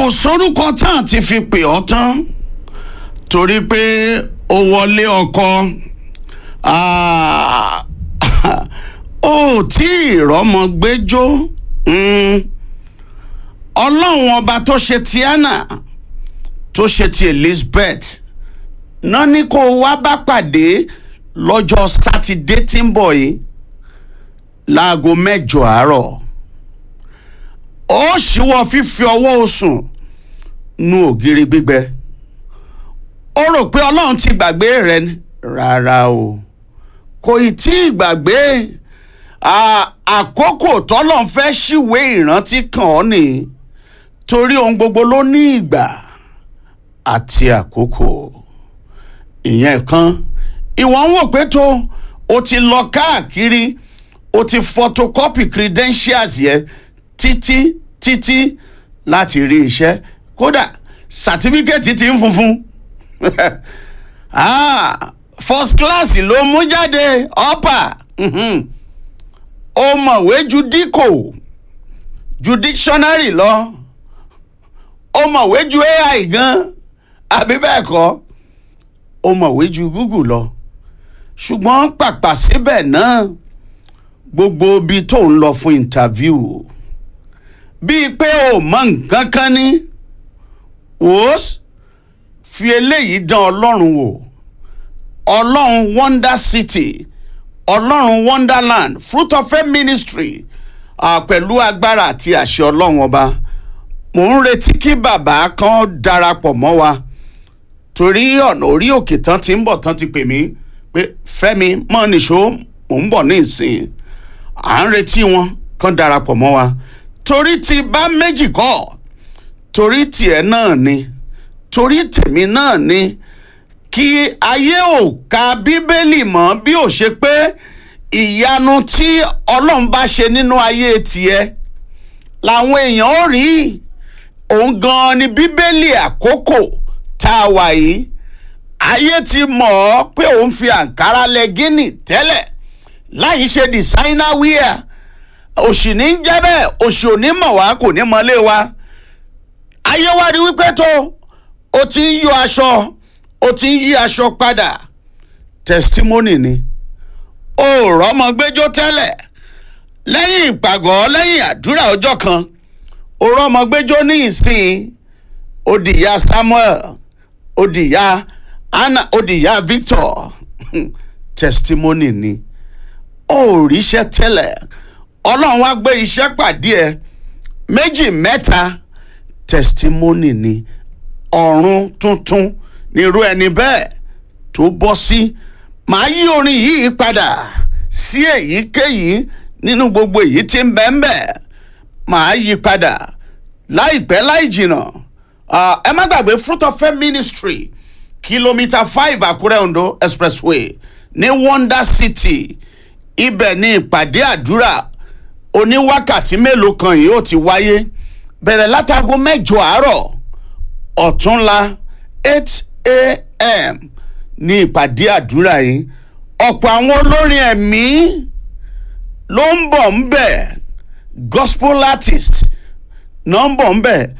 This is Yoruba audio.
kò sórúkọ tán ti fi pè ọ́ tán torí pé ó wọlé ọkọ ah, ó tí ì rọ́mọ gbẹ́jọ́ mm. ọlọ́run ọba tó ṣe ti Anna tó ṣe ti Elizabeth náà ní kó o wá bá pàdé lọ́jọ́ sátidé tí ń bọ̀ yìí láago mẹ́jọ àárọ̀ ó ṣíwọ́ fífi ọwọ́ osùn nu ògiri gbígbẹ ó rò pé ọlọ́run ti gbàgbé rẹ ni rárá o kò ì tí ì gbàgbé àkókò tọ́lọ́run fẹ́ ṣìwé ìrántí kàn ọ́ nìyí torí ohun gbogbo ló ní ìgbà àti àkókò ìyẹn kan ìwọ ń wò pé tó o ti lọ káàkiri o ti photocopy credentials yẹn títí títí láti rí iṣẹ́ kódà sàtífíkẹ́ẹ̀tì ti ń funfun ah, first class ló mú jáde upper ó mọ̀wé ju díkò ju dictionary lọ ó mọ̀wé ju AI gan àbí bẹ́ẹ̀ kọ́ ó mọ̀wé ju Google lọ ṣùgbọ́n pàpà síbẹ̀ náà gbogbo ibi tó ń lọ fún interview bíi pé o mọ nǹkan kan ní wòós fi eléyìí dán ọlọ́run wò ọlọ́run wonder city ọlọ́run wonderland fruit of faith ministry uh, pẹ̀lú agbára àti àṣẹ ọlọ́run ọba mò ń retí kí bàbá kan darapọ̀ mọ́ wa torí ọ̀nà orí òkè tán ti ń bọ̀ tán ti pè mí pé fẹ́mi mọ́ nìṣó mò ń bọ̀ ní ìsìn à ń retí wọn kan darapọ̀ mọ́ wa torí ti bá méjì kọ́ torí tiẹ̀ náà ni torí tèmi náà ni kí ayé ò ka bíbélì mọ́ bí ò ṣe pé ìyanu tí ọlọ́run bá ṣe nínú ayé tiẹ̀ làwọn èèyàn ó rí òun gan-an ni bíbélì àkókò tá a wà yìí ayé ti mọ̀ ọ́ pé òun fi àǹkárá lẹ gíní tẹ́lẹ̀ láì ṣe designer wear òṣì ní jẹ́ bẹ́ẹ̀ òṣì ò ní mọ̀ wá kò ní mọ́lé wa ayé wa rí wípé tó o ti ń yọ aṣọ o ti ń yí aṣọ padà testimony ni o rọ́mọ gbẹ́jọ́ tẹ́lẹ̀ lẹ́yìn ìpàgọ́ lẹ́yìn àdúrà ọjọ́ kan o rọ́mọ gbẹ́jọ́ ní ìsìn ó di ìyá Samuel ó di ìyá Anna ó di ìyá Victor testimony ni ó ríṣẹ́ tẹ́lẹ̀ ọlọ́run wá gbé iṣẹ́ pàdé ẹ méjì mẹ́ta testimony ni ọ̀run tuntun nírú ẹni bẹ́ẹ̀ tó bọ́ sí màá yí orin yìí padà sí èyíkéyìí nínú gbogbo èyí tí ń bẹ́ẹ̀ bẹ́ẹ̀ màá yí padà láìpẹ́ láì jìnnà ẹ má gbàgbé fruit of faith ministry kìlómítà five àkúrẹ́ ondo expressway ní wonder city ibẹ̀ ní ìpàdé àdúrà oníwákàtí mélòó kan yìí ó ti wáyé bẹ̀rẹ̀ látago mẹ́jọ àárọ̀ ọ̀túnla eight a.m. ní ìpàdé àdúrà yìí ọ̀pọ̀ àwọn olórin ẹ̀mí ló ń bọ̀ ń bẹ̀ gospel artist náà ń bọ̀ ń bẹ̀